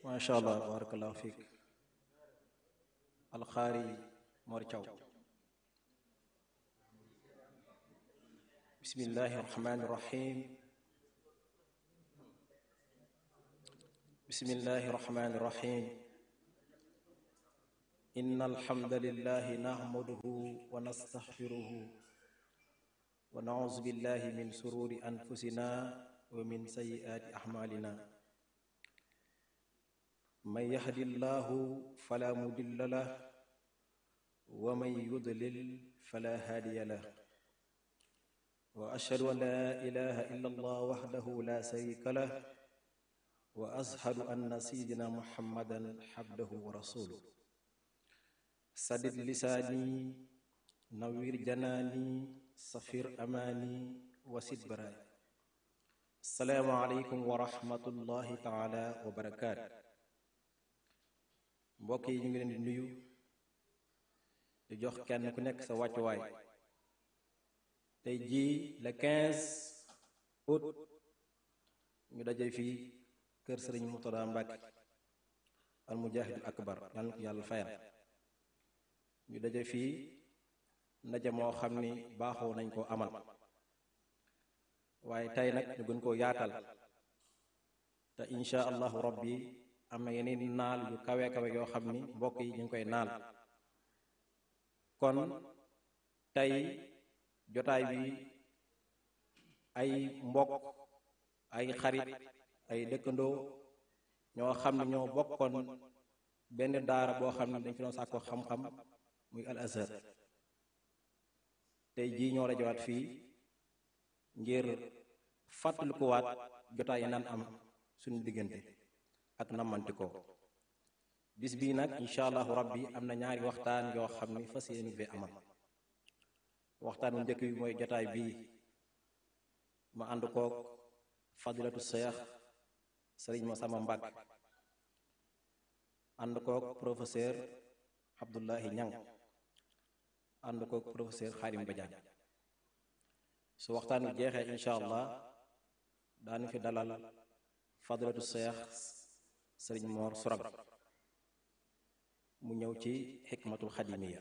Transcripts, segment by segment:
macha allah barakallahu fiik alxaari Mor Thiaw bismillahi rahmani rahim bismillahi rahmani rahim inna alhamdulillahi nahmaduhu wa nastaghfiruhu wa na'udhu billahi min sururi anfusina wa min sayyiati a'malina man yahdillahu fala mudilla lah wa man yudlil fala hadiya lah wa ashhadu an la ilaha illa allah wahdahu la sharika lah wa ashhadu anna sayyidina muhammadan abduhu wa rasuluhu sadid lisaani nawwir janaani safir amaani wasid baraay assalaamu aleykum wa rahmatullahi taala wa barakaatu mbokk yi ñu ngi leen di nuyu di jox kenn ku nekk sa wàccuwaay tey jii le 15 août ñu daje fii kër sëriñ Murtada Mbàkke al mujahidul akbar yàlla na ko yàlla fayal ñu daje fii ndaje moo xam ni baaxoo nañ koo amal waaye tey nag ñu gën koo yaatal te insha allahu rabbi am na yeneen naal yu kawe kawe yoo xam ni mbokk yi ñu ngi koy naal kon tey jotaay bi ay mbokk ay xarit ay dëkkandoo ñoo xam ne ñoo bokkoon benn daara boo xam ne dañ fi doon sàkko xam-xam muy al azhar tey jii ñoo rajowaat fii ngir fàttalikuwaat jotaay yi naan am suñu diggante ak nammanti ko bis bii nag incha allahu rabbi am na ñaari waxtaan yoo xam ni fas yéene fee amal waxtaan bu njëkk bi mooy jotaay bii ma ànd koog fadilatu seex sëriñ Masamba Mbàkke ànd koog professeur Abdullahi Ñang ànd koog professeur Xaarim Badiane su waxtaan wi jeexee incha allah daanu fi dalal fadilatu seex sëriñ Moor Surab mu ñëw ci xikmatul xadimiya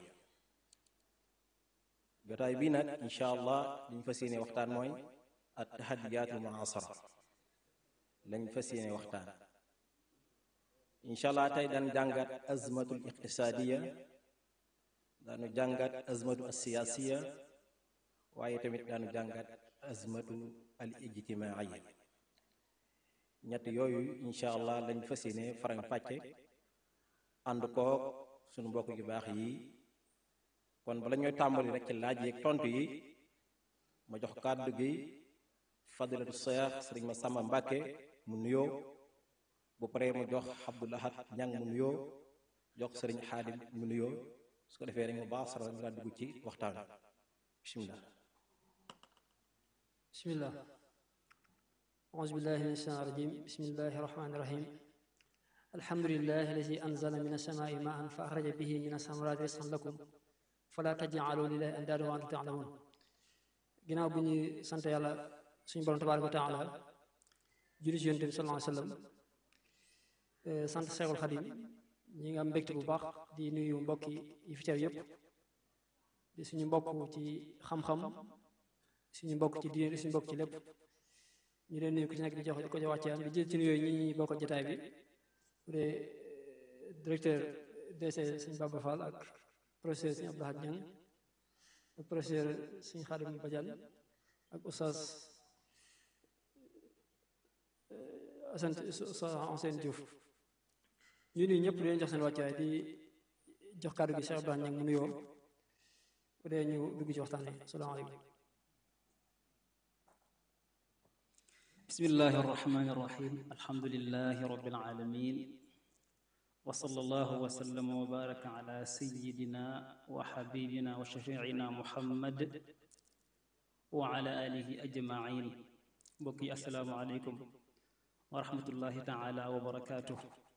jotaay bii nag incha allah liñ fas yéene waxtaan mooy at tahadiyaatul muasara lañ fas yéene waxtaan incha allah tey daan jàngat azmatul iqtisaadiya daanu jàngat azmatu asiyaasiya waaye tamit daanu jàngat azmatu al ijtimaaiya ñett yooyu incha allah lañ fas yéene farañ fàcce ànd koog suñu mbokk yu baax yi kon bala ñooy tàmbali rek ci laaj yeeg tontu yi ma jox kàddu gi fadilatu seex sëriñ ma sàmba mbàkke mu nuyoo bu paree mu jox abdulahat ñang mu nuyoo jox sëriñ xaadim mu nuyoo su ko defee rek mu baax sara ñu laa dugg ci waxtaan bismillah bismillah auzu billahi min ashaytaan rajim bismillahi rahmani rahim alhamdulillahi alladi anzala min as-samaa'i maa'an fa axraja bihi min as-samaraati rizqan lakum fala taj'alu lillahi andaadan wa antum ta'lamun ginnaaw bu ñuy sant yàlla suñu borom tabaaraka wa taala julli ci yonent bi sallallahu alayhi wa sallam sant Seexul Xadim ñi nga am mbégte bu baax di nuyu mbokk yi fi teew yépp di suñu mbokk ci xam-xam suñu mbokk ci diine suñu mbokk ci lépp ñu leen nuyu ku ci nekk di jox ko ci wàccee di jël ci nuyoo ñi ñi bokk jotaay bi bu dee directeur DC Sëñ Baba Fall ak professeur Sëñ Abdou Hadj Niang ak professeur Sëñ Xadim Badiane ak oustaz Assane Assane Diouf ñu nuyu ñëpp di leen jox seen wàccuwaay di jox kàddu gi Cheikh Abdou Hadj Niang mu nuyoo bu dee ñu dugg ci waxtaan wi salaamaaleykum bismillahi arrahmani irrahim alhamdulilahi rabbil alamin wa sallallahu wa sallama wa baraka ala sayidina wa xabibina wa shafiina muhammad wa ala alihi ajmain mbokk yi assalaamu aleykum wa rahmatullahi taala wa barakaatuh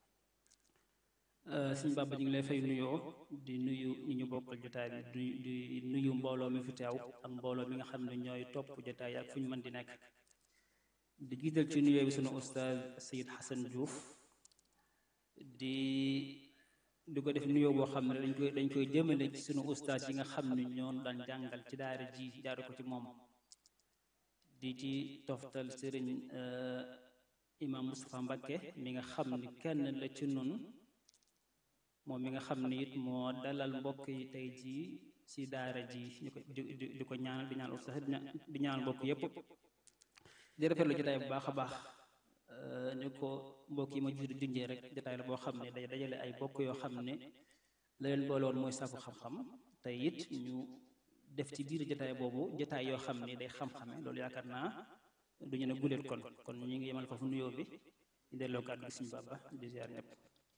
suñ bàbba ñu ngi lay fay nuyoo di nuyu ñi ñu bokkal jotaay bi di nuyu mbooloo mi fi teew ak mbooloo mi nga xam ne ñooy topp jotaay ak fu ñu mën di nekk di jiital ci nuyoo bi sunu ustaaz Sayid Xasan Diouf di di ko def nuyoo boo xam ne dañ koy dañ koy jëmale ci sunu ustaas yi nga xam ne ñoon daan jàngal ci daara ji jaare ko ci moom di ci toftal sëriñ imam Moustapha Mbakke mi nga xam ni kenn la ci nun moom mi nga xam ni it moo dalal mbokk yi tey jii ci daara ji ñu ko di ko ñaanal di ñaan ustaas di ñaanal mbokk yépp di rafetlu jotaay bu baax a baax ñu ko mbokk yi ma jiitu junjee rek jotaay la boo xam ne day dajale ay bokk yoo xam ne la leen boole woon mooy sàkku xam-xam te it ñu def ci biir jotaay boobu jotaay yoo xam ne day xam-xame loolu yaakaar naa du ñu ne guléet kon kon ñu ngi yemal foofu nuyoo bi di delloo kàddu gi suñu baba di ziar ñëpp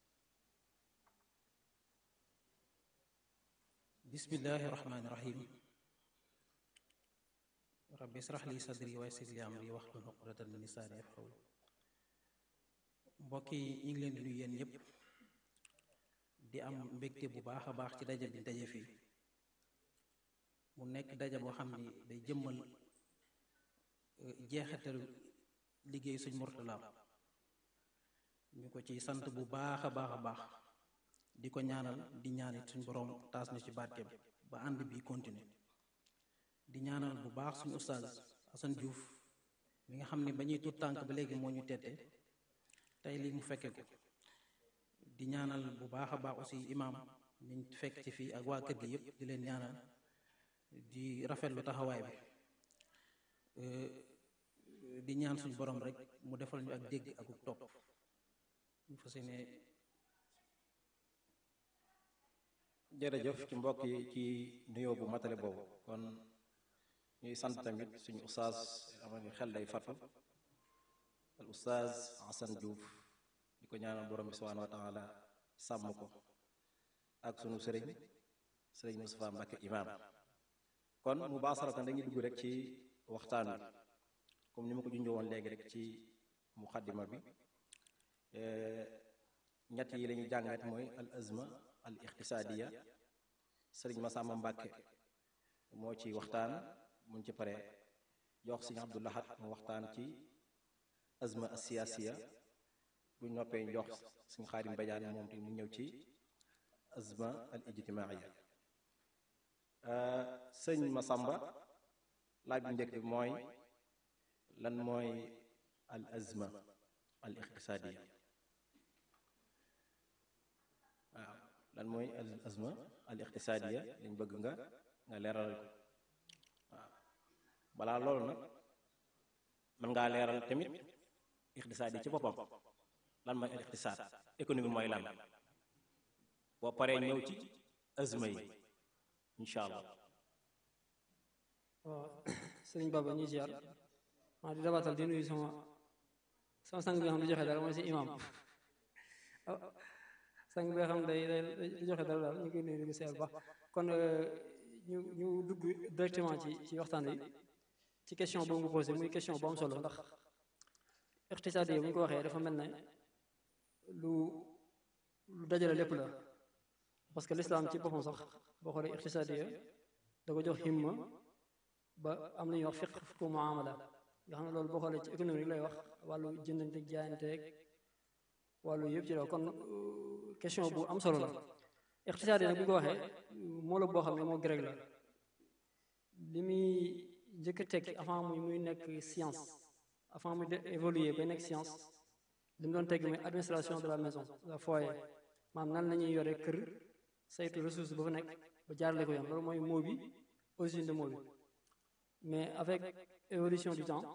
bismillahi rahmaani rahim rabbi israh li sadri wa yassir li amri wahlul uqdatan min lisaani yafqahu mbokk yi ñu ngi leen di nuyu yéen ñëpp di am mbégte bu baax a baax ci daje bi daje fii mu nekk daje boo xam ni day jëmmal jeexitalu liggéey suñ Murtala ñu ko ci sant bu baax a baax a baax di ko ñaanal di ñaanit suñ boroom taas na ci barkeem ba ànd bi continuer di ñaanal bu baax suñu ustaaz Assane Diouf mi nga xam ne ba ñuy tuut tànk ba léegi moo ñu tette tey lii mu fekke ko di ñaanal bu baax a baax aussi imaam miñ fekk ci fii ak waa kër gi yëpp di leen ñaanal di rafetlu taxawaay bi di ñaan suñu borom rek mu defal ñu ak dégg ak topp ñu fas yéene jërëjëf ci mbokk yi ci nuyoo bu matale boobu kon ñuy sant tamit suñu ustaas ama ni xel day fatu al ustaas Assane Diouf di ko ñaanal borom bi subhanahu wa taala sàmm ko ak sunu sëriñ sëriñ Moustapha Mbacke imaam kon mu baasaratan dañuy dugg rek ci waxtaan wi comme ni ma ko junjoo woon léegi rek ci muqaddima bi ñett yi la ñuy jàngat mooy al azma al iqtisaadiya sëriñ Masamba Mbàkke moo ci waxtaan muñ ci pare jox sëriñ Abdou Lahad mu waxtaan ci azma as siyaasiya buñ noppee jox sëriñ Xaadim Badiane moom te mu ñëw ci azma al ijtimaaiya sëriñ Masamba laaj bu njëkk bi mooy lan mooy al azma al iqtisaadiya waaw lan mooy al azma al iqtisaadiya lañ bëgg nga nga leeral ko waaw balaa loolu nag mën ngaa leeral tamit iqtisaad yi ci boppam lan mooy al iqtisaad économie mooy lan boo paree ñëw ci azma yi incha allah waaw sëriñ Baba ñuy ziar maa di dabatal di nuyu sama sama sang bi nga xam ne joxe dara mooy si imam sang bi nga xam day day joxe dara daal ñu koy nuyu di seer baax kon ñu ñu dugg directement ci ci waxtaan wi ci question boobu nga posé muy question bu am solo ndax iqtisaad yi bu ñu ko waxee dafa mel ne lu lu dajale lépp la parce que l'islam ci boppam sax boo xoolee iqtisaad yi da ko jox himma ba am na ñuy wax fiq fiqu muamala nga xam ne loolu boo xoolee ci économie lay wax wàllu jëndante jaayanteeg wàllu yëpp ci daw kon question bu am solo la iqtisaad yi nag bu ñu ko waxee moo la boo xam ne moo grec la li muy njëkk a tekki avant muy muy nekk science avant muy évoluer ba nekk science li mu doon tegg mooy administration de la maison la foyer maanaam nan la ñuy yore kër saytu ressource ba fa nekk ba jaarale ko yoon loolu mooy mot bi origine de mot bi mais avec évolution du temps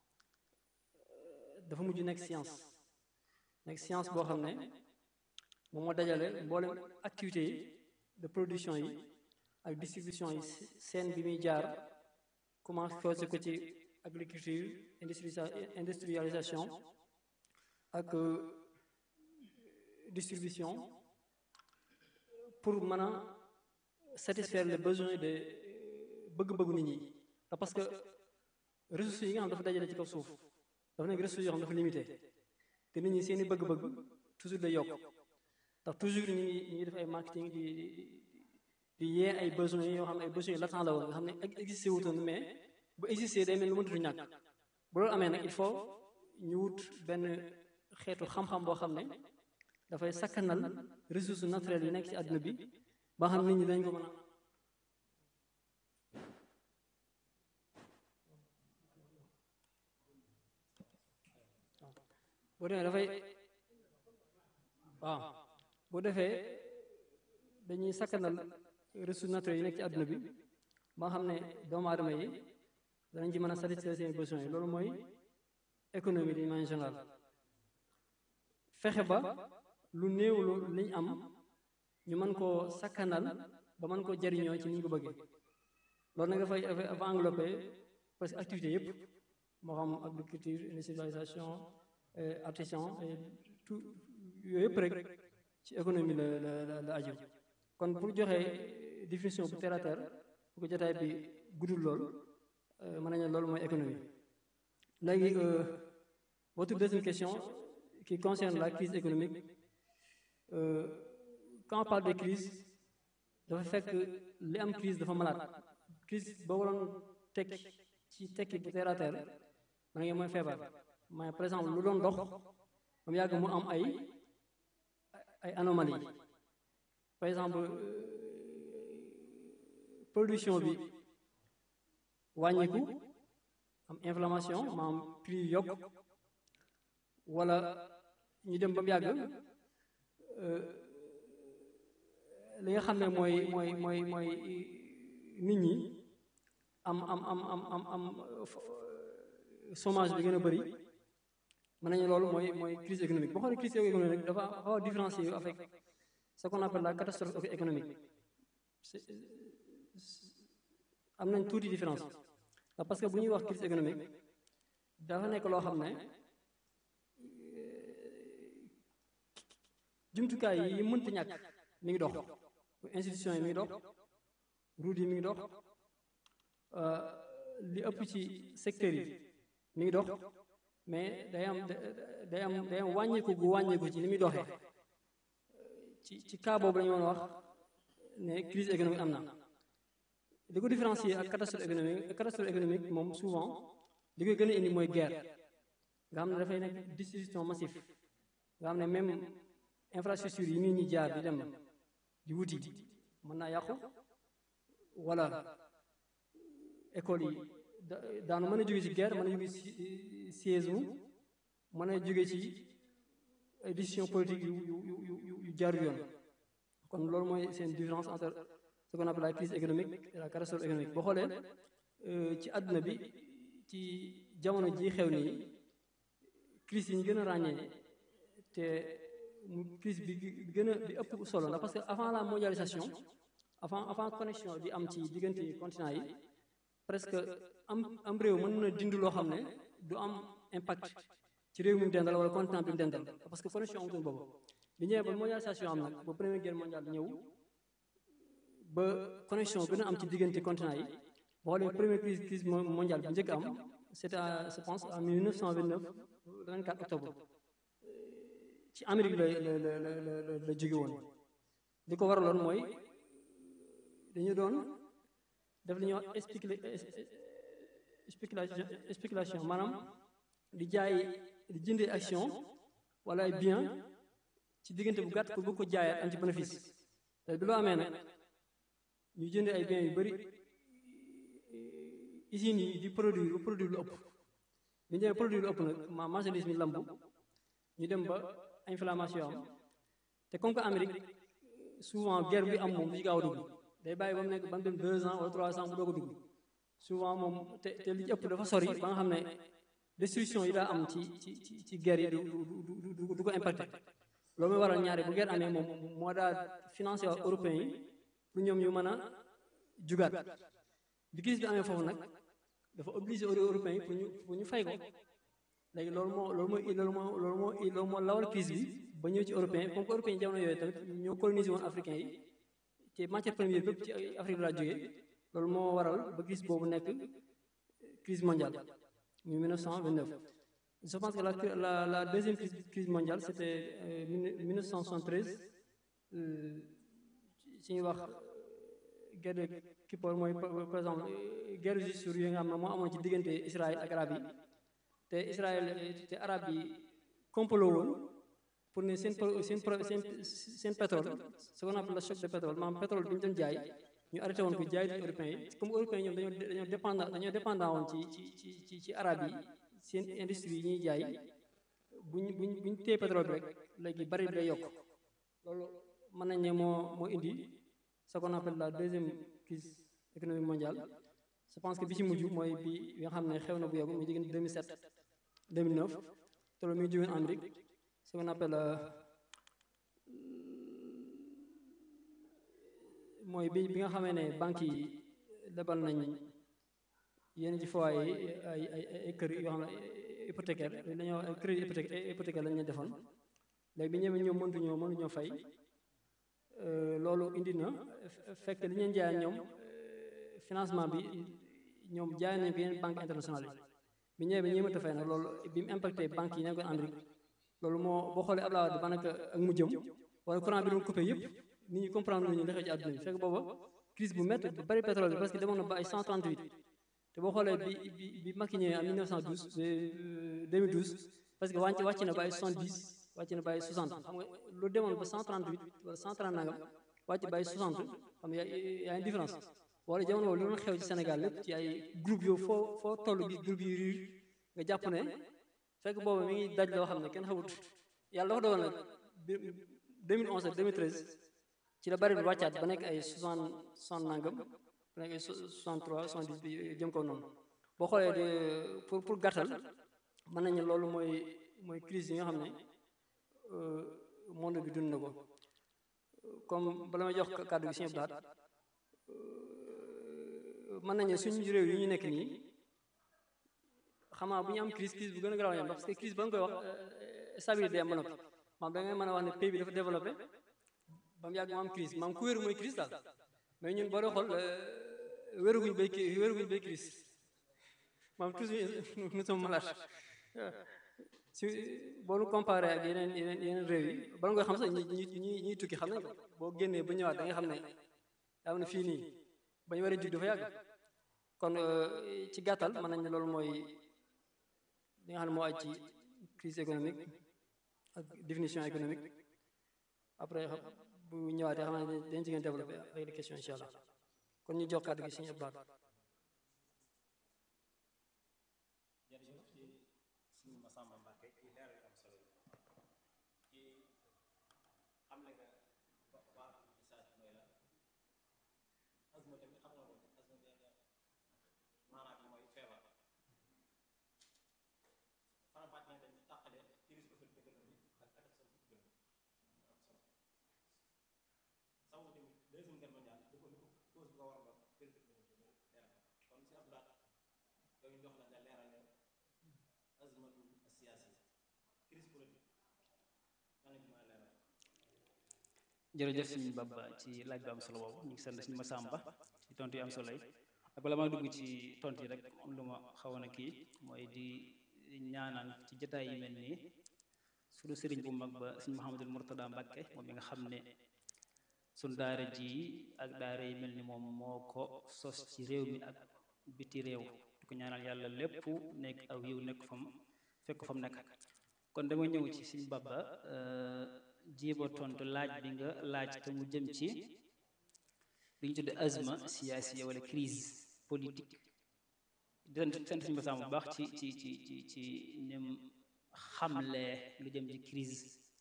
dafa mujj nekk science nekk science boo xam ne moom moo dajale mboolem activité yi de production yi ak distribution yi seen bi muy jaar commencé causé ko ci agriculture industrialisation ak distribution pour mën a satisfaire les besoins de bëgg-bëggu nit ñi parce que ressources yi nga xam dafa dajale ci kaw suuf dafa nekk ressources yoo xam dafa limité te nit ñi seeni bëgg-bëgg toujours day yokk ndax toujours ñu ngi ñu ngi def ay marketing di di yee ay besoins yoo xam ne ay besoins latents la woon nga xam ne existé wutoon mais bu existé day mel lu mënatu ñàkk bu loolu amee nag il faut ñu wut benn xeetu xam-xam boo xam ne dafay sakkanal ressources naturelles yi nekk ci àdduna bi ba xam nit ñi dañ ko mën a boo demee dafay waaw boo defee dañuy sakkanal ressources naturelles yi nekk ci àdduna bi ba xam ne doomu aadama yi danañ ci mën a satisfaire seen besoins yi loolu mooy économie d'une manière générale fexe ba lu néew lu liñ am ñu mën koo sakkanal ba mën koo jariñoo ci ni ñu ko bëggee loolu nag dafay dafa englobé parce que activité yëpp moo xam agriculture industrialisation artisan et tout yooyu yëpp rek ci économie la la la aju kon pour joxe définition bu terre à terre bu ko jotaay bi guddul lool mën nañu loolu mooy économie léegi votre deuxième question qui concerne la crise économique euh, quand on parle de crise dafa fekk li am crise dafa malade crise boo waroon tekki ci tekki bu terre à terre mën nga mooy feebar mais par exemple lu doon dox ba mu yàgg mu am ay ay anomalie par exemple production bi wàññiku am inflammation maanaam prix yu yokk wala ñu dem ba mu yàgg li nga xam ne mooy mooy mooy mooy nit ñi am am am am am am chômage bi gën a bëri mën nañu loolu mooy mooy crise économique boo xoolee crise économique rek dafa xaw a différencier avec ce qu'on appelle la catastrophe économique am nañ tuuti différence parce que bu ñuy wax crise économique dafa nekk loo xam ne jumtukaay yi mënta ñàkk mi ngi dox institution yi mi ngi dox route yi mi ngi dox li ëpp ci secteur yi mi ngi dox mais day am day am day am wàññeeku gu wàññeeku ci ni muy doxee ci ci cas boobu la ñu mën a wax ne crise économique am na li ko différencier ak catastrophe économique catastrophe économique moom souvent li koy gën a indi mooy guerre nga xam ne dafay nekk destruction massive nga xam ne même infrastructure yi nit ñi jaar di dem di wuti mën naa yàqu wala école yi daanu mën a jóge ci guerre mën a jóge ci siège mën a jóge ci ay décision politique yu yu yu yu yu jaarul yoon kon loolu mooy seen différence entre ce qu'on appelle la crise économique et la catastrophe économique boo xoolee ci àdduna bi ci jamono ji xew nii crise yi ñu gën a ràññee te crise bi gën a bi ëpp solo ndax parce que avant la mondialisation avant avant connexion di am ci diggante continent yi presque am am réew mën na dindi loo xam ne du am impact ci réew mi mu dendal wala continent bi mu dendal parce que connexion amutoon boobu bi ñëwee ba mondialisation am nag ba première guerre mondiale ñëw ba connexion gën a am ci diggante continent yi boo xoolee première crise crise mondiale bi njëkk am c'était à je pense en 1929 le 24 octobre ci Amérique la la la la la jóge woon li ko waraloon mooy dañu doon def li ñuy wax spéculation spéculation maanaam di jaay di jëndee action wala ay bien ci diggante bu gàtt pour bëgg ko jaayaat am ci bénéfice te bi loo amee nag ñu jëndee ay biens yu bëri usines yi di produire ba produire lu ëpp bi ñu demee produire lu ëpp nag ma marchandise mi lambu ñu dem ba inflammation am te comme que Amérique souvent guerre bi am moom du ci gaaw a dugg day bàyyi ba mu nekk ba mu dem deux ans wala trois ans mu doog a dugg souvent moom te te li ci ëpp dafa sori ba nga xam ne destruction yi daa am ci ci ci ci guerre yi du du du du ko impacté loolu mooy waral ñaari bu guerre amee moom moo daa financé waa européens yi pour ñoom ñu mën a jugaat bi crise bi amee foofu nag dafa obligé européens yi pour ñu pour ñu fay ko léegi loolu moo loolu mooy loolu moo loolu moo loolu moo lawal crise bi ba ñëw ci européen comme que européen yi jamono yooyu tamit ñoo colonisé woon africains yi te matière première bépp ci Afrique la jógee loolu moo waral ba crise boobu nekk crise mondiale muy 1929 je pense que la la la deuxième crise crise mondiale c'était euh, 1973 ci ñuy wax guerre de Kippour mooy par exemple guerre justure yi nga xam ne moo amoon ci diggante Israël ak arab yi te Israël te arab yi complot woon pour ne seen pro seen pro seen seen pétrole ce qu'on appelle le choc de pétrole maanaam pétrole bi ñu doon jaay ñu arrêté woon ko jaay di européens yi comme européens yi ñoom dañoo dañoo dépendant dañoo dépendant woon ci ci ci ci ci arabe yi seen industrie yi ñuy jaay buñ buñ buñ téye pétrole bi rek léegi bari bi day yokk loolu mën nañ ne moo moo indi ce qu'on appelle la deuxième crise économique mondiale je pense que bi ci mujj mooy bi bi nga xam ne xew na bu yàgg muy diggante 2007 2009 te loolu mi ngi jógeen Amérique ce qu'on appelle mooy bi bi nga xamee ne banques yi lebal nañ yenn ci foyer yi ay ay ay kër yoo xam ne hypothécaire dañoo ay crédit hypothécaire hypothécaire lañ leen defoon léegi bi ñëwee ñoom mëntuñoo mënuñoo fay loolu indi na fekk li ñu jaay ñoom financement bi ñoom jaay nañ ko yeneen banque internationale yi bi ñëwee bi ñëwee mënta fay nag loolu bi mu impacté banques yi nekkoon Amérique loolu moo boo xoolee Abdoulaye Wade daanaka ak mu jëm wala courant bi doon coupé yëpp nit ñi comprendre nañu li xew ci àdduna bi fekk booba crise bu métti bu bari pétrole bi parce que demoon na ba ay 138 te boo xoolee bi bi bi Macky ñëwee en 1912 2012 parce que wàcc wàcc na ba ay 70 wàcc na ba ay 60 xam nga lu demoon ba 138 wala 130 nangam wàcc ba ay 60 xam nga y a une différence wala jamono boobu li doon xew ci Sénégal lépp ci ay groupe yow foo foo toll gis groupe yi riir nga jàpp ne fekk boobu mi ngi daj loo xam ne kenn xamut yàlla dafa dogal nag 2011 ak 2013 ci la bari bi wàccaat ba nekk ay 60 60 nangam ba nekk ay 63 70 bi jëm kaw noonu boo xoolee de pour pour gàttal mën nañu loolu mooy mooy crise yi nga xam ne monde bi dund na ko comme bala may jox kàddu gi Sëñ Abdou Lahad mën nañu suñu réew yi ñu nekk nii xamaa bu ñu am crise crise bu gën a garaaw yam parce que crise ba nga koy wax stabilité am ba noppi maam da ngay mën a wax ne pays bi dafa développé ba mu yàgg mu am crise maam ku wéru mooy crise daal mais ñun boo dee xool wéruguñ bay wéruguñ bay crise maam toujours nous sommes malades si boo nu comparé ak yeneen yeneen yeneen réew yi bala nga xam sax ñi ñi ñuy tukki xam nañ ko boo génnee ba ñëwaat da nga xam ne daa na fii nii ba ñu waree jug dafa yàgg kon ci gàttal mën nañ ne loolu mooy li nga xam ne moo aj ci crise économique ak définition économique après bu ñëwaatee xam ne dañ ci gën développé avec les questions incha allah kon ñu jox kàddu gi suñu Abdou Lahad jërëjëf suñu Baba ci laaj bu am solo boobu ñu ngi sant suñu Masamba ci tontu yi am solo yi ak bala maa dugg ci tontu yi rek am lu ma xawoon a kii mooy di ñaanal ci jotaay yi mel nii suñu sëriñ bu mag ba suñu Mouhamadul Mourtada Mbacke moom mi nga xam ne suñ daara ji ak daara yi mel ni moom moo ko sos ci réew mi ak biti réew di ko ñaanal yàlla lépp nekk aw yiw nekk fam fekk fam nekk kon dama ñëw ci suñu Baba jiiba tontu laaj bi nga laaj te mu jëm ci li ñu tudde azma siyaasiya wala crise politique di sant suñu basaam bu baax ci ci ci ci ci nim xamle lu jëm ci crise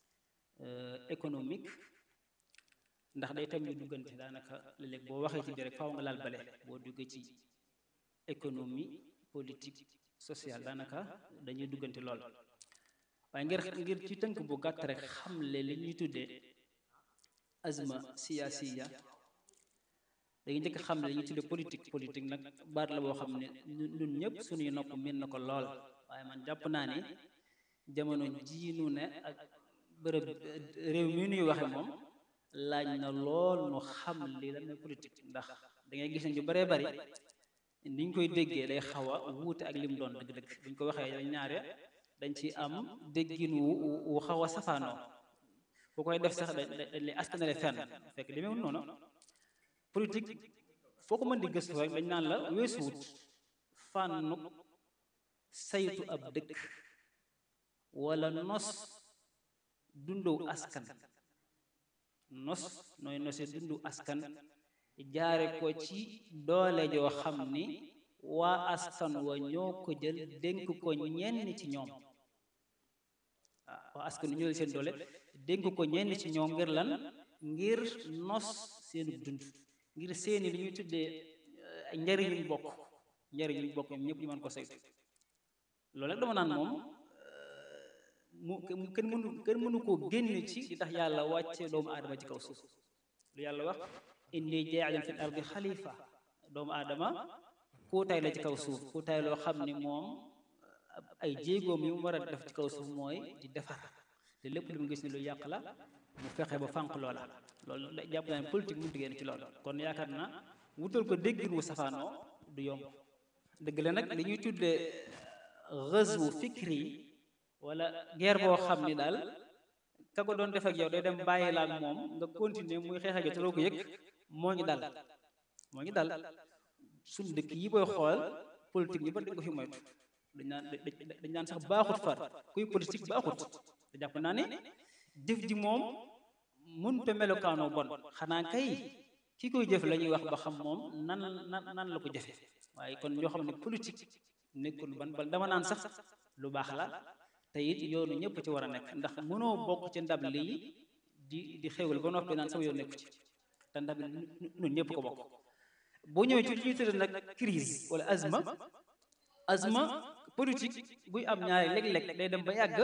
économique ndax day tam ñu duggante daanaka léeg-léeg boo waxee ci biir rek faaw nga laal bale boo duggee ci économie politique sociale daanaka dañuy duggante lool waaye ngir ngir ci tënk bu gàtt rek xamle li ñuy tuddee azma siyaasiya dañuy njëkk xamle li ñuy tuddee politique politique nag baat la boo xam ne ñun ñëpp suñuy nopp miin na ko lool waaye man jàpp naa ni jamono jii nu ne ak bërëb réew mi nuy waxe moom laaj na lool nu xam li lan mooy politique ndax da ngay gis ne ñu baree bari ni ñu koy déggee day xaw a wuute ak lim doon dëgg-dëgg bu ñu ko waxee ñaare dañ ci am déggin wu wu xaw a safaanoo bu koy def sax dañ lay askanale fenn fekk demeewul noonu politique foo ko mën di gëstu rek dañ naan la weesuwut fànnu saytu ab dëkk wala nos dundu askan nos nooy nose dundu askan jaare ko ci doole joo xam ni waa askan wa ñoo ko jël dénk ko ñenn ci ñoom waaw waa askan wa ñoo jël seen doole dénk ko ñenn ci ñoom ngir lan ngir nos seenu dund ngir seeni li ñuy tuddee njariñ yuñ bokk njariñ yuñ bokk ñoom ñëpp ñu mën ko saytu loolu rek dama naan moom mu kenn mënu kenn mënu koo génn ci di tax yàlla wàcce doomu aadama ci kaw suuf lu yàlla wax inni jaa'ilun fil ardi xalifa doomu aadama kuutaay la ci kaw suuf kuutaay loo xam ni moom ay jéegoom yi mu war a def ci kaw suuf mooy di defar te lépp lu mu gis ni lu yàq la mu fexe ba fànq loola loolu jàpp naa ne politique mënut génn ci loolu kon yaakaar na wutal ko déggin wu safaanoo du yomb dëgg la nag li ñuy tuddee ghazwu fikri wala guerre boo xam ni daal ka ko doon def ak yow day dem bàyyi la ak moom nga continuer muy xeex ak yow te doo ko yëg moo ñu dal moo ñu dal suñ dëkk yi booy xool politique ñu bari dañ ko fi moytu dañ naan dañ naan sax baaxut far kuy politique baaxut te jàpp naa ne jëf ji moom mënut a melokaanoo bon xanaa kay ki koy jëf la ñuy wax ba xam moom nan nan nan la ko jëfe waaye kon ñoo xam ne politique nekkul ban ban dama naan sax lu baax la te it yoonu ñëpp ci war a nekk ndax mënoo bokk ci ndab lii di di xewal ba noppi naan sama yoon nekku ci te ndab li ñun ñëpp ko bokk boo ñëwee ci li ñuy tuddee nag crise wala azma azma politique buy am ñaari léeg-léeg day dem ba yàgg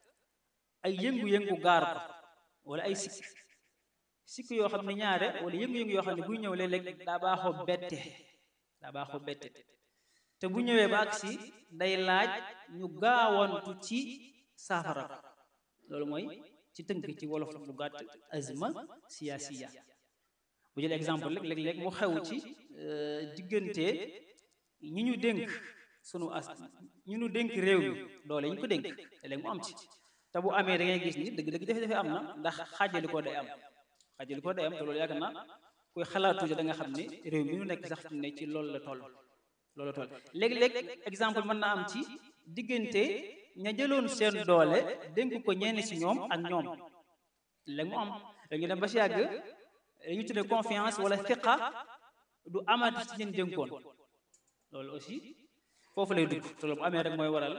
ay yëngu-yëngu gaar ko wala ay sikk sikk yoo xam ne ñaare wala yëngu-yëngu yoo xam ne buy ñëw léeg-léeg daa baaxoo bette daa baaxoo bette te bu ñëwee ba agsi day laaj ñu gaawantu ci saafara ko loolu mooy ci tënk ci wolof lu gàtt azma siyaasiya bu jël exemple rek léeg-léeg mu xew ci diggante ñi ñu dénk sunu as ñi ñu dénk réew mi doole yi ñu ko dénk léeg mu am ci te bu amee da ngay gis ni dëgg-dëgg jafe-jafe am na ndax xaajali ko day am xaajali ko day am te loolu yàgg na kuy xalaatu da nga xam ne réew mi ñu nekk sax ne ci loolu la toll loolu la toll léeg-léeg exemple mën na am ci diggante ña jëloon seen doole dénk ko ñenn ci ñoom ak ñoom léegi mu am léegi dem ba si yàgg dañu tuddee confiance wala fiqa du amati ci ñeen dénkoon loolu aussi foofu lay dugg te loolu bu amee rek mooy waral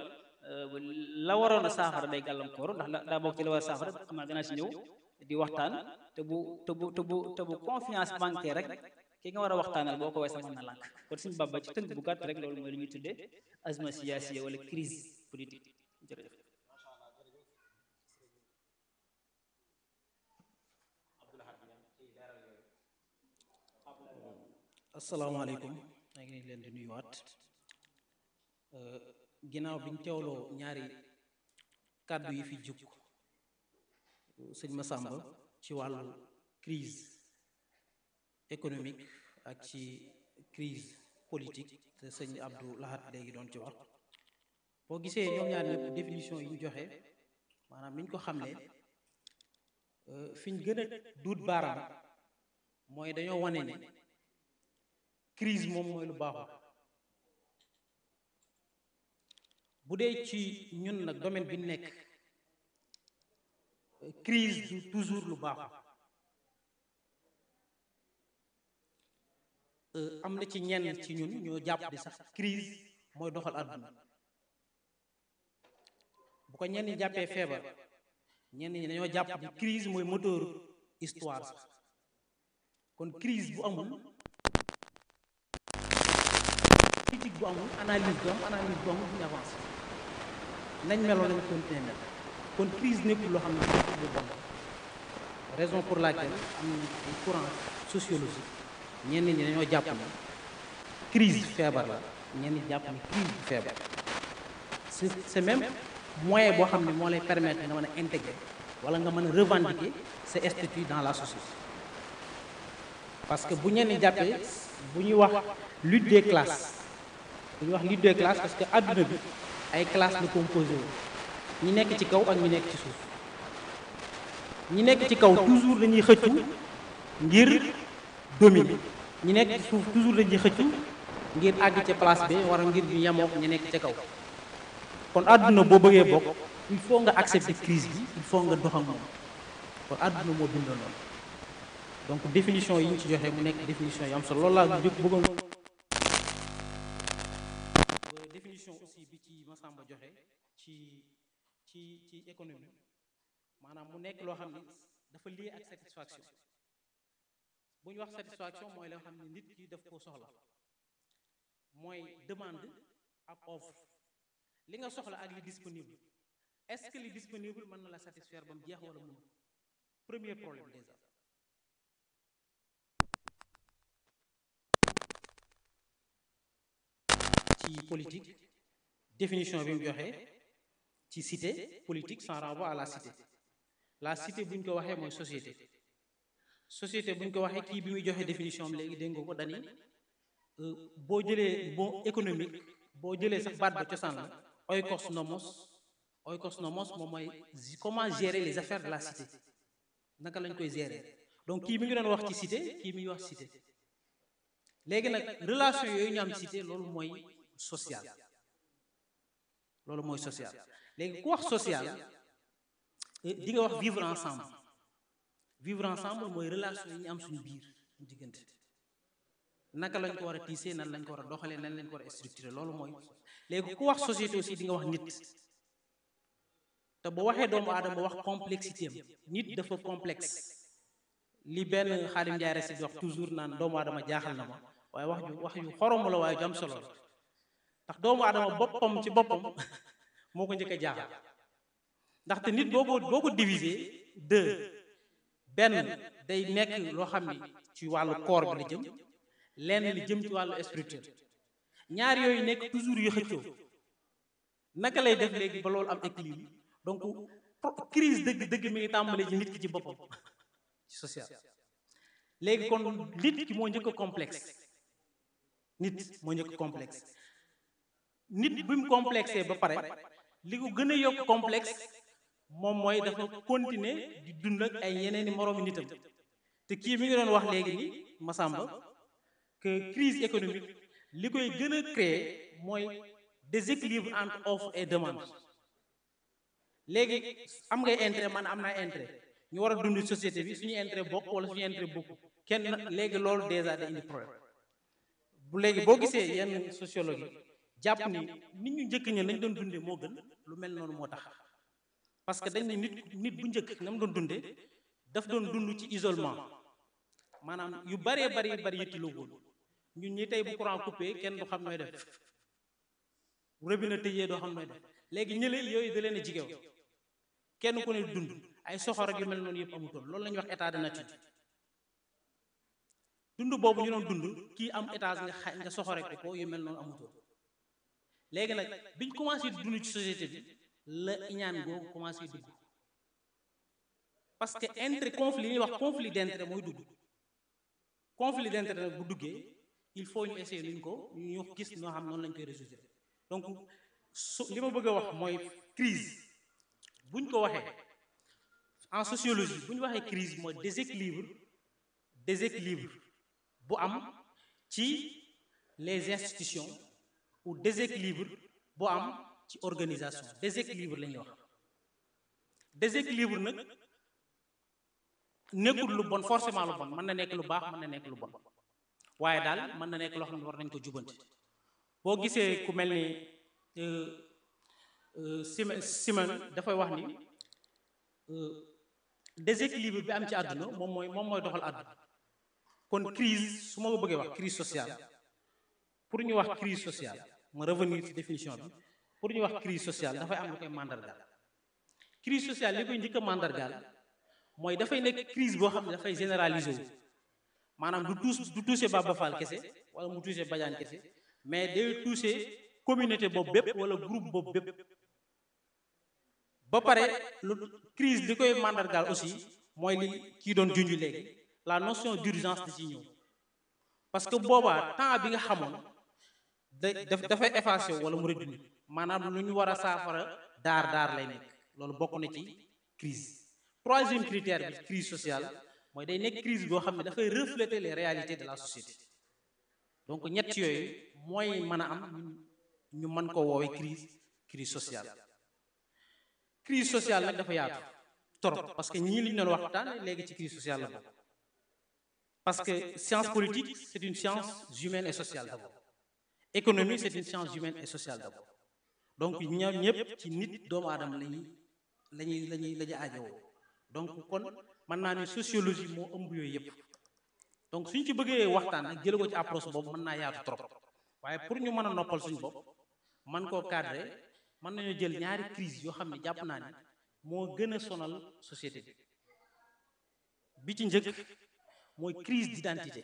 la waroon a saafara day gàllankoor ndax la daa bokk ci la war a saafara xam naa dinaa ci ñëw di waxtaan te bu te bu te bu te bu confiance manqué rek ki nga war a waxtaanal boo ko weesoo sax mën na lànk kon suñu bàbba ci tënk bu gàtt rek loolu mooy li ñuy tuddee azma siyaasiya wala crise politique jërëjëf asalaamaaleykum maa ngi leen di nuyuwaat ginnaaw biñ teewloo ñaari kàddu yi fi jug sëñ Massamba ci wàllu crise économique ak ci crise politique te sëñ Abdou Lahad léegi doon ci wax boo gisee ñoom ñaar ñëpp définition yi ñu joxe maanaam niñ ko xamle fi ñu gën a duut baaraam mooy dañoo wane ne crise moom mooy lu baaxul bu dee ci ñun nag domaine bi nekk crise du toujours lu baaxul am na ci ñenn ci ñun ñoo jàpp di sax crise mooy doxal àdduna bu ko ñenn ñi jàppee feebar ñenn ñi dañoo jàpp ni crise mooy moteur histoire sax kon crise bu amul critique bu amul analyse bu am analyse bu amul duñu avancé nañ meloon nañ continuer mel kon crise nekkul loo xam ne lu bon raison pour laquelle am na ay courant sociologique ñenn ñi dañoo jàpp ne crise feebar la ñenn ñi jàpp ne crise bu feebar c'est c'est même moyen boo xam ne moo lay permettre nga mën a intégrer wala nga mën a revendiquer sa statut dans la société parce que bu ñenn jàppee bu ñuy wax lutte des classes bu ñuy wax lutte des classes parce que adduna bi ay classes la composé wu ñi nekk ci kaw ak ñi nekk ci suuf ñi nekk ci kaw toujours dañuy xëccu ngir dominer ñi nekk ci suuf toujours dañuy xëccu ngir àgg ca place bi wala ngir ñu yemook ñi nekk ca kaw kon àdduna boo bëggee bokk il faut nga accepter crise bi il faut nga dox ak moom kon àdduna moo bindoo noonu donc définition yi ñu ci joxe mu nekk définition yi am solo loolu laa jóg bëggoon définition aussi bi ci Massamba joxe ci ci ci économie maanaam mu nekk loo xam ne dafa lié ak satisfaction bu ñu wax satisfaction mooy loo xam ne nit ki daf koo soxla mooy demande ak offre li nga soxla ak li disponible est-ce que li disponible mën na la satisfaire ba mu jeex wala mënu premier problème déjà ci politique définition bi mu joxe ci cité politique sans renvoi à la cité la cité bu ñu ko waxee mooy société société bu ñu ko waxee kii bi muy joxe définition am léegi dégg nga ko dani boo jëlee bon économique boo jëlee sax baat ba cosaan la oikos nomos oikos nomos moom mooy comment gérer les affaires de la cité naka lañ koy gérer donc kii mi ngi doon wax ci cité kii mi ngi wax cité léegi nag relation yooyu ñu am cité loolu mooy social loolu mooy social léegi ku wax social di nga wax vivre ensemble vivre ensemble mooy relation yi ñu am suñu biir ñu diggante naka lañ ko war a tiisee nan lañ ko war a doxalee nan lañ ko war a structurer loolu mooy léegi ku wax société aussi di nga wax nit te bu waxee doomu aadama wax complexité am nit dafa complexe li benn Xaadim Njaay rek si di wax toujours naan doomu aadama jaaxal na ma waaye wax ju wax yu xoromu la waaye ju am solo la ndax doomu aadama boppam ci boppam moo ko njëkk a jaaxal ndaxte nit boo ko boo ko diviser deux benn day nekk loo xam ni ci wàllu corps bi la jëm lenn li jëm ci wàllu spirituel ñaar yooyu nekk toujours yu xëccoo naka lay def léegi ba loolu am équilibre donc crise dëgg dëgg mi ngi tàmbalee ci nit ki ci boppam ci social léegi kon nit ki moo njëkk a complexe nit moo njëkk complexe nit bi mu complexé ba pare li ko gën a yokk complexe moom mooy dafa continuer di dund ak ay yeneeni moroomi nitam te kii mi ngi doon wax léegi ni Massamba que crise économique li koy gën a créer mooy déséquilibre entre offre et demande léegi am ngay intérêt man am naa intérêt ñu war a dund société bi suñu intérêt bokk wala suñu intérêt bokk kenn léegi loolu déjà day indi problème bu léegi boo gisee yenn sociologie jàpp ni nit ñu njëkk ña lañ doon dundee moo gën lu mel noonu moo tax parce que dañ ne nit nit bu njëkk na mu doon dundee daf doon dund ci isolement maanaam yu baree bari bari yittiloo woon ñun ñi tey bu courant coupé kenn du xam nooy def robinet tëjee doo xam nooy def léegi ñële yooyu da leen a jigew kenn ku ne dund ay soxor ak yu mel noonu yëpp amutoon loolu la ñuy wax état de nature dund boobu ñu doon dund kii am étage nga xa nga soxore ko ko yu mel noonu amutoon léegi nag biñ commencé di dund ci société bi la iñaan googu commencé dugg parce que intérêt conflit li ñuy wax conflit d'intérêt mooy dugg conflit d'intérêt nag bu duggee il faut ñu essayer nuñ ko ñu gis noo xam noonu lañ koy résoudre donc su li ma bëgg a wax mooy crise buñ ko waxee en sociologie bu ñu waxee crise mooy déséquilibre déséquilibre bu am ci les institutions ou déséquilibre bu am ci organisation déséquilibre la ñuy wax déséquilibre nag nekkul lu bon forcément lu bon mën na nekk lu baax mën na nekk lu bon waaye daal mën na nekk loo xam ne war nañ ko jubanti boo gisee ku mel ni Simen Simen dafay wax ni déséquilibre bi am ci àdduna moom mooy moom mooy doxal àdduna kon crise su ma ko bëggee wax crise sociale pour ñu wax crise sociale ma revenir ci définition bi pour ñu wax crise sociale dafay am lu koy mandargaal crise sociale li koy njëkk a mandargaal mooy dafay nekk crise boo xam ne dafay généraliser wu maanaam du tous du toucher Baba Fall kese wala mu toucher Badiane kese mais day toucher communauté boobu bépp wala groupe boobu bépp ba pare lu crise li koy mandargaal aussi mooy li kii doon junj léegi la notion d'urgence da ciy ñëw parce que boobaa temps bi nga xamoon da dafay effacé wala mu réduire maanaam lu ñu war a saafara daar daar lay nekk loolu bokk na ci crise troisième critère bi crise sociale mooy day nekk crise boo xam ne dafay refléter les réalités de la société donc ñett yooyu mooy mën a am ñu mën ko woowee crise crise sociale crise sociale nag dafa yaatu trop parce que ñii li ñu doon waxtaan léegi ci crise sociale la bokk parce que science politique c'est une science humaine et sociale d'abord économie c'est une science humaine et sociale d'abord donc ñoom ñëpp ci nit doomu aadama lañuy lañuy lañuy la ñu aajowoo donc kon mën naa ne sociologie moo ëmb yooyu yëpp donc suñ ci bëggee waxtaan nag jële ko ci approche boobu mën naa yaatu trop waaye pour ñu mën a noppal suñu bopp man koo cadrer mën nañoo jël ñaari crise yoo xam ne jàpp naa ni moo gën a sonal société bi bi ci njëkk mooy crise d'identité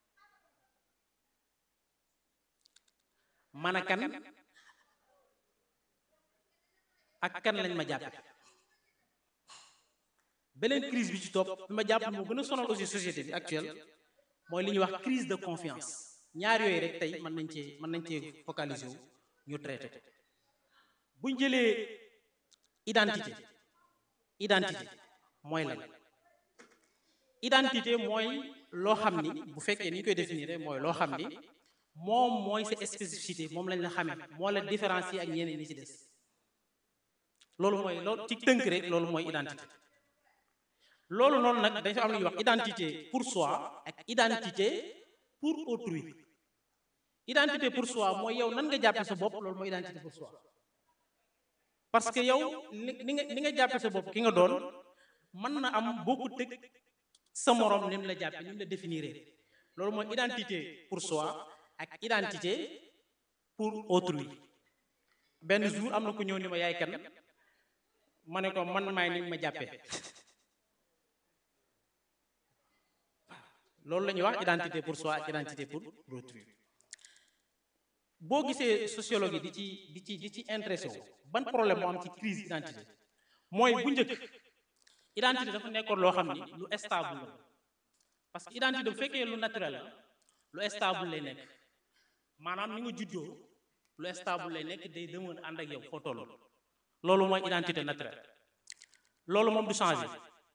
man a kan ak kan lañ ma jàppe beneen crise bi ci topp bi ma jàpp moo gën a sonal aussi société bi actuelle mooy li ñuy wax crise de confiance ñaar yooyu rek tey mën nañ cee mën nañ cee focaliser wu ñu traité ko buñ jëlee identité identité mooy lan identité mooy loo xam ni bu fekkee ni ñu koy définir mooy loo xam ni moom mooy sa spécificité moom lañ la xamee moo la différencier ak ñeneen ñi ci des loolu mooy loolu ci tënk rek loolu mooy identité loolu noonu nag dañ fa am lu ñuy wax identité pour soi ak identité pour autrui identité pour soi mooy yow nan nga jàppe sa bopp loolu mooy identité pour soi parce que yow ni nga ni nga jàppe sa bopp ki nga doon mën na am bokkut tëg sa morom ni mu la jàppe ni mu la définir loolu mooy identité pour soi ak identité pour autrui benn jour am na ku ñëw ni ma yaay kan ma ne ko man maay ni ma jàppee loolu la ñuy wax identité pour soi ak identité pour autrui boo gisee sociologue yi di ci di ci di ci intéressé wu ban problème moo am ci crise identité mooy bu njëkk identité dafa nekkoon loo xam ni lu stable la parce que identité bu fekkee lu naturel la lu stable lay nekk maanaam ni nga juddoo lu stable lay nekk day demoon ànd ak yow foo toll loolu mooy identité naturelle loolu moom du changer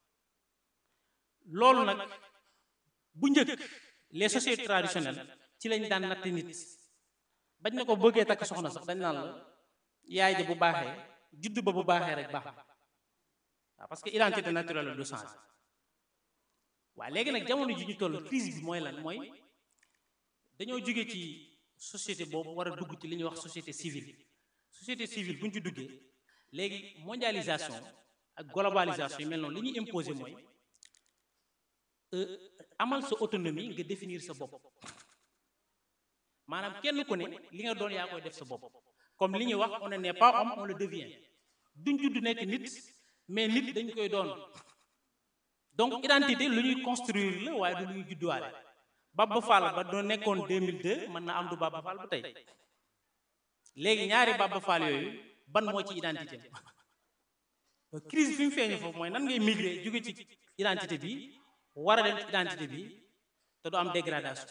loolu nag bu njëkk les sociétés traditionnelles ci lañ daan natt nit bañ na ko bëggee takk soxna sax dañ naan la yaay ja bu baaxee juddu ba bu baaxee rek baax waaw parce que identité naturelle la du changer waaye léegi nag jamono ji ñu toll crise bi mooy lan mooy dañoo jóge ci société boobu war a dugg ci li ñuy wax société civile société civile bu ñu ci duggee léegi mondialisation ak globalisation yi mel noonu li ñuy imposer mooy amal sa autonomie nga définir sa bopp maanaam kenn ku ne li nga doon yaa koy def sa bopp comme li ñuy wax on n'est pas homme on le devient duñ judd nekk nit mais nit dañ koy doon donc identité lu ñuy construire la waaye du lu ñuy judduwaale Baba Fall ba doo nekkoon 2002 mën na am du Baba Fall ba tey léegi ñaari Baba Fall yooyu ban moo ci identité crise fi mu feeñu foofu mooy nan ngay migrer jóge ci identité bi war a dem ci identité bi te du am dégradation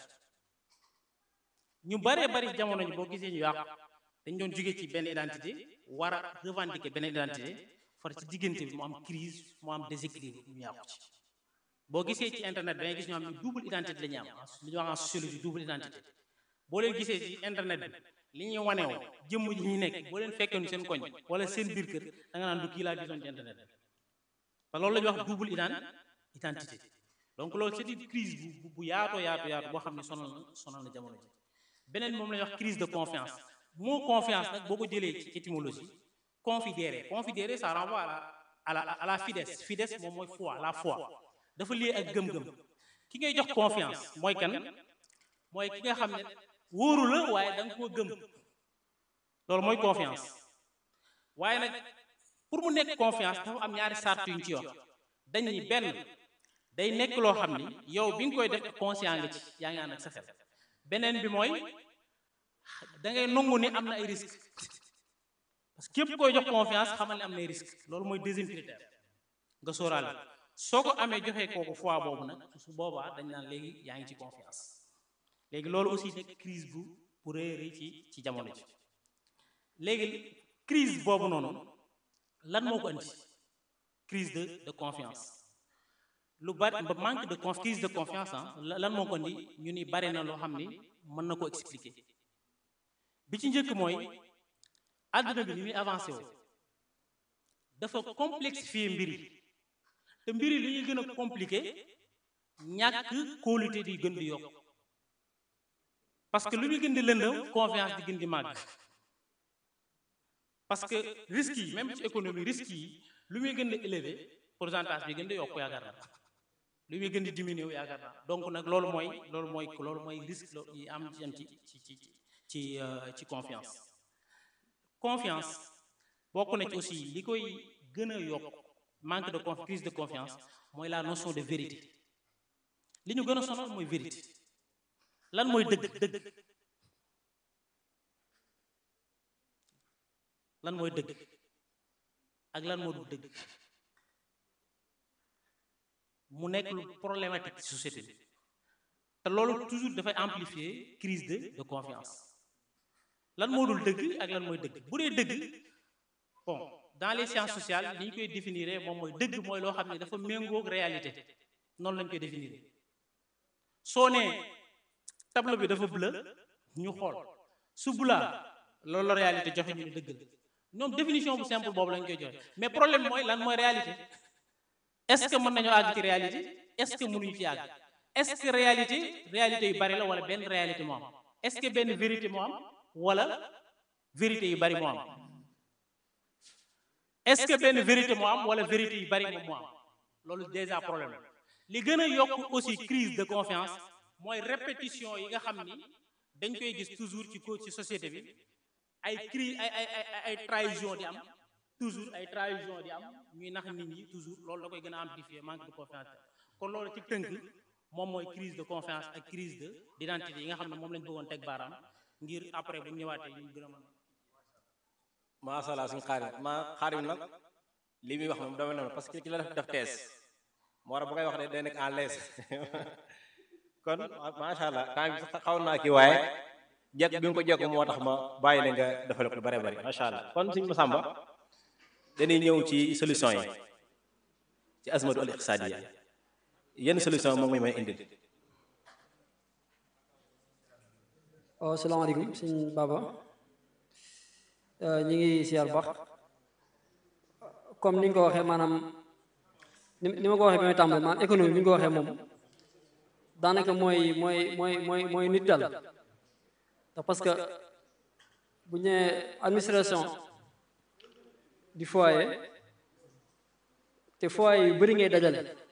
ñu baree bari jamono ji boo gisee ñu yàqu dañ doon jóge ci benn identité war a revendiquer benn identité far ci diggante bi mu am crise mu am déséquilibre ñu yàqu ci boo gisee ci internet da ngay gis ñoo xam ne double identité la ñu am li ñuy wax en sociologie double identité boo leen gisee ci internet bi li ñuy wanewoo jëmm ji ñu nekk boo leen fekkoon seen koñ wala seen biir kër da nga naan du kii laa gisoon ci internet bi te loolu la ñuy wax double identité donc loolu c'est une crise bu bu yaatoo yaatu yaatu boo xam ne sonal na sonal na jamono ji beneen moom la ñuy wax crise de confiance moo confiance nag boo ko jëlee ci étymologie confidéré confidéré ça renvoie à la à la à la fides fides moom mooy foi la foi dafa lié ak gëm-gëm ki ngay jox confiance mooy kan mooy ki nga xam ne wóoru la waaye da nga koo gëm loolu mooy confiance waaye nag pour mu nekk confiance dafa am ñaari sart yu ñu ci wax dañ ni benn day nekk loo xam ni yow bi nga koy def conscient nga ci yaa ngi ànd ak sa xel beneen bi mooy da ngay nangu ni am na ay risque parce que képp koy jox confiance xamal ne am na ay risque loolu mooy deuxième critère nga sóoraale soo ko amee joxee kooku foi boobu nag su boobaa dañ naan léegi yaa ngi ci confiance léegi loolu aussi nekk crise bu bu rëy rëy ci ci jamono ji léegi crise boobu noonu lan moo ko andi crise de de confiance lu bari manque de conf crise de confiance ah lan moo ko andi ñu ni bari na loo xam ni mën na ko expliquer bi ci njëkk mooy àdduna bi ni muy avancé woo dafa complexifier mbir yi te mbir yi li ñuy gën a compliqué ñàkk kóolute di gën di yokk parce que lu muy gën di lëndëm confiance di gën di màgg parce que risques yi même ci économie risques yi lu muy gën di élevé pourcentage bi gën di yokk yaakaar naa lu muy gën di diminuer yaakaar naa donc nag loolu mooy loolu mooy loolu mooy risque yi am ci am ci ci ci ci ci confiance confiance bokk na ci aussi li koy gën a yokk manque de confiance crise de confiance mooy la notion de vérité li ñu gën a sonal mooy vérité lan mooy dëgg dëgg lan mooy dëgg ak lan moo du dëgg mu nekk lu problématique ci société bi te loolu toujours dafay amplifier crise de de confiance lan moo dul dëgg ak lan mooy dëgg bu dee dëgg bon dans les sciences sociales li ñu koy définir moom mooy dëgg mooy loo xam ne dafa méngoog réalité noonu lañ koy définir soo nee tableau bi dafa bleu ñu xool su bulaa loolu la réalité joxe ñu ne dëgg la ñoom définition bu simple boobu lañ koy joxe mais problème mooy lan mooy réalité est-ce que mën nañoo àgg ci réalité est-ce que mënuñu ci àgg est-ce que réalité réalité yu bari la wala benn réalité moo am est-ce que benn vérité moo am wala vérité yu bari moo am est-ce que benn vérité moo am wala vérité yu bari moom moo am loolu déjà problème la li gën a yokk aussi crise de confiance mooy répétition yi nga xam ni dañ koy gis toujours ci ko ci société bi ay crise ay ay ay ay trahison di am toujours ay trahison di am ñuy nax nit ñi toujours loolu da koy gën a amplifier manque de confiance kon loolu ci tënk moom mooy crise de confiance ak crise de d'identité yi nga xam ne moom lañ bëggoon teg baaraam ngir après bu ñu ñëwaatee ñu gën a mën macha allah suñu xaarim ma xaarim nag li muy wax moom dama noonu parce que ki la def def tees moo tax bu ngay wax de day nekk en l'aise kon macha allah temps bi xaw naa kii waaye jekk bi nga ko jekk moo tax ma bàyyi la nga defal ko lu bare bari macha allah kon suñu Masamba dañuy ñëw ci solution yi ci azmatu al iqtisadiya yenn solution moom mooy may indil waaw salaamaaleykum sëñ Baba ñi ngi siyaar baax comme ni nga ko waxee maanaam ni ni ma ko waxee ba may tàmbali maanaam économie bi nga ko waxee moom daanaka mooy mooy mooy mooy mooy nit dal ndax parce que bu ñu nee administration du foyer te foyer yu bëri ngay dajale